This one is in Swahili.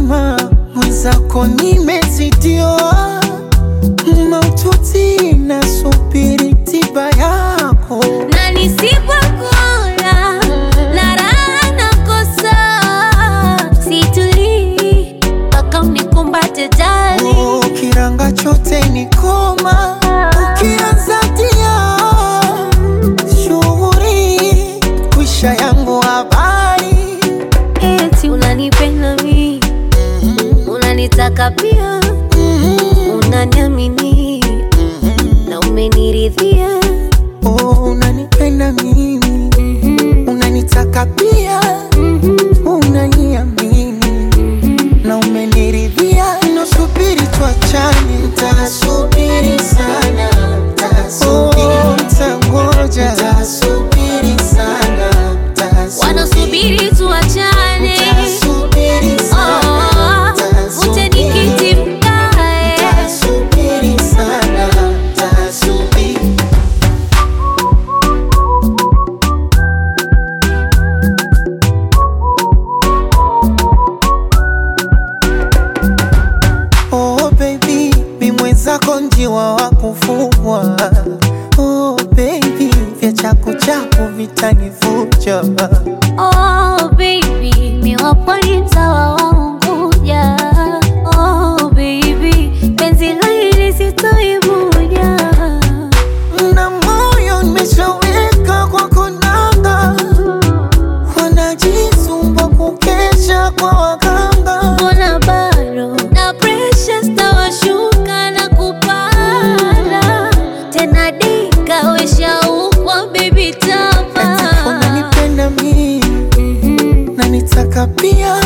mzima mwenzako nimezidiwa maututi nasubiri tiba yako na nisipokula na raha nakosa, situlii mpaka unikumbate jali. Oh, kiranga chote ni koma ukianza tia shughuri kwisha yangu habari Eti unanipenda mi, unanitaka pia, unaniamini na umeniridhia. oh, unanipenda mimi unanitaka pia unaniamini na umeniridhia nasubiri tuachane ntasubiri sana oh, ntangoja ntasubiri sana Wanasubiri tuachane, Ntasubiri sana, oh, ute nikiti mkae. Ntasubiri sana, ntasubiri. Oh baby, mi mwenzako njiwa wa kufugwa. Oh baby, vya chaku chaku vitanivuja. Oh baby, mi wapo ni mtawa wa Unguja. Oh baby, penzi la hili sitoibuja. Na moyo nimeshaweka kwa konanga, wanajisumbua kukesha kwa waganga. Mbona bado na pressure stawashuka na kupanda tena, dika weshaukwa baby tapa Unanipenda mimi na nitaka pia